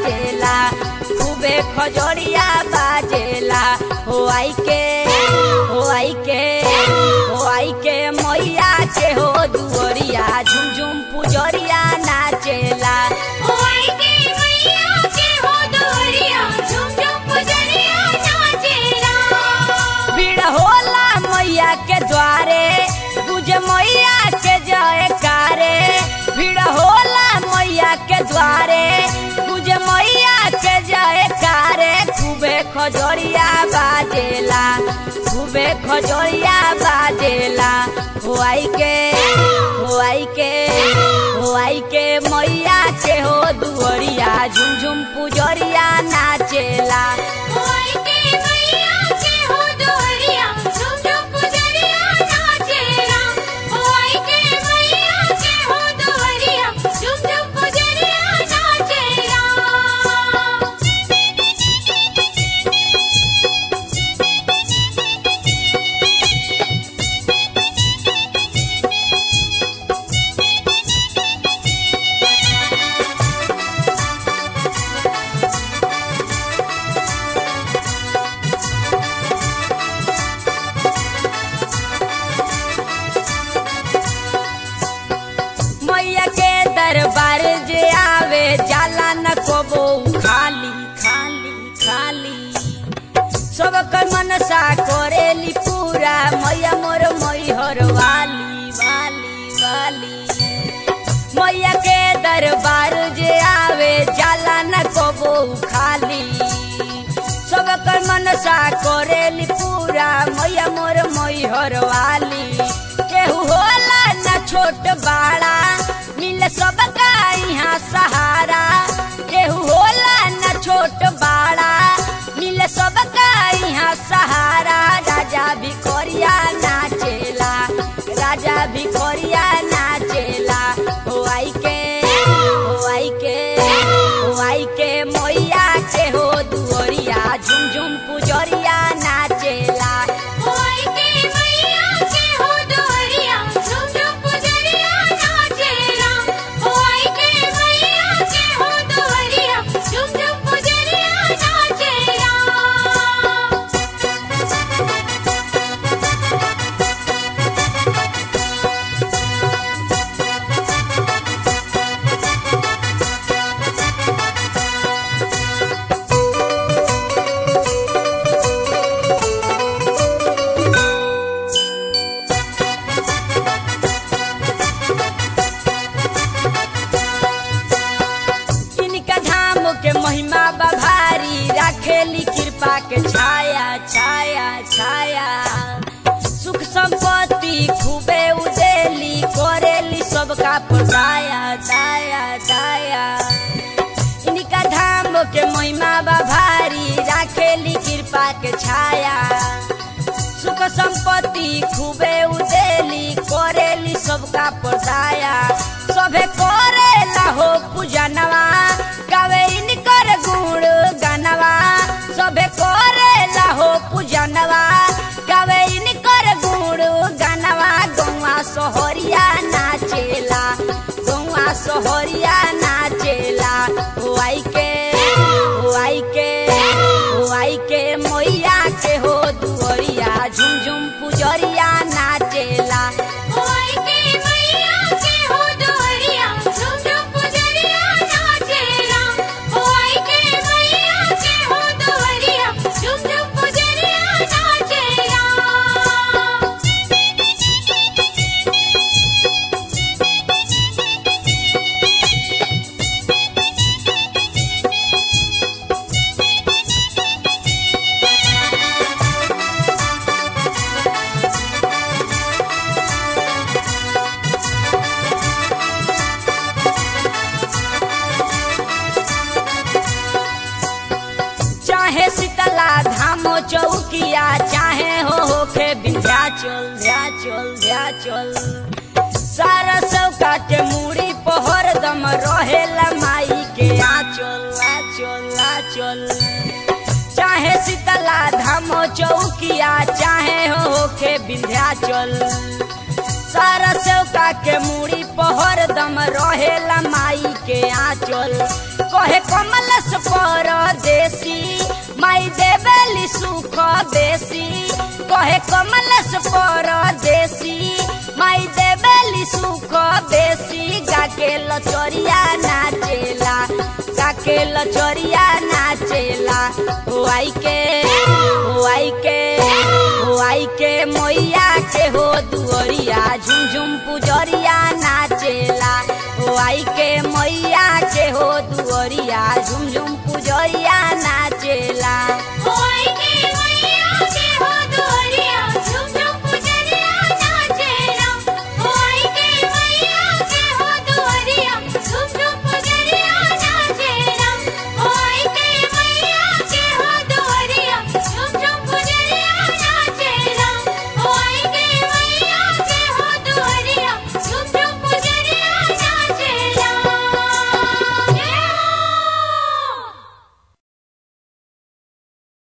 बाजेला खूबे खजोरिया बाजेला हो आई के हो आई के हो आई के मैया के हो दुअरिया झुमझुम पुजरिया नाचेला ओई के मैया के हो दोरिया झुम झुम पुजरिया नाचेला भीड़ होला मैया के द्वारे गुजे मैया के जयकारे भीड़ होला मैया के द्वारे गुजे मैया के जयकारे खूबे खजोरिया बाजेला खूबे खजोरिया बाजेला हो आई के हो आई के हो आई के मैया के हो दुअरिया झुमझुम पुजरिया नाचेला ओई के मैया के हो दोरिया झुम झुम पुजरिया नाचेला ओई के मैया के हो दोरिया झुम झुम पुजरिया नाचेला मैया के दरबार जे आवे जाला न कोबो खाली खाली खाली सब कर मनसा करेली पूरा मैया मोर मैहर वाली वाली वाली मैया के दरबार जे आवे जाला न कोबो खाली सब कर मनसा करेली पूरा मैया मोर मैहर वाली केहू होला न छोट बाड़ा मिल सबका यहाँ सहारा केहू होला न छोट बाड़ा मिल सबका यहाँ सहारा राजा भिखोरिया नाचेला राजा भिखोरिया नाचेला हो आई के हो आई के हो आई के मैया के हो दुअरिया झुमझुम पुजरिया नाचेला ओई के मैया के हो दोरिया झुम झुम पुजरिया नाचेला ओई के मैया के हो दोरिया झुम झुम पुजरिया नाचेला इनका धाम के महिमा बभारी राखेली कृपा के छाया छाया छाया सुख संपत्ति खूबे उदेली करेली सबका पदाया दाया दाया इनका धाम के महिमा बभारी राखेली कृपा के छाया सुख संपत्ति खूबे उदेली करेली सबका पदाया सभे करेला हो पूजनवा गावे इनकर गुण गानवा सभे करेला हो पूजनवा गावे इनकर गुण गानवा गौवा सोहरिया नाचेला गौवा सोहरिया नाचेला हो आई के हो आई के हो आई के मैया के हो दुअरिया झुमझुम पुजरिया नाचेला ओई के मैया के हो दोरिया झुम झुम पुजरिया नाचेला ओई के मैया के हो दोरिया झुम झुम पुजरिया नाचेला चाहे शीतला धामो चौकिया चाहे हो होके विंध्याचल ध्याचल ध्याचल सारा सौका के मूड़ी पहर दम रहेला माई के आचल आचल आचल चाहे शीतला धामो चौकिया चाहे हो होके विंध्याचल सारा सेवका के मूड़ी पहर दम रहेला माई के आंचल कहे कमलस परदेसी माई देवेली सुख बेसी कहे कमलस परदेसी माई देवेली सुख बेसी गाके लचरिया नाचेला गाके लचरिया नाचेला हो आई के हो आई के हो आई के मैया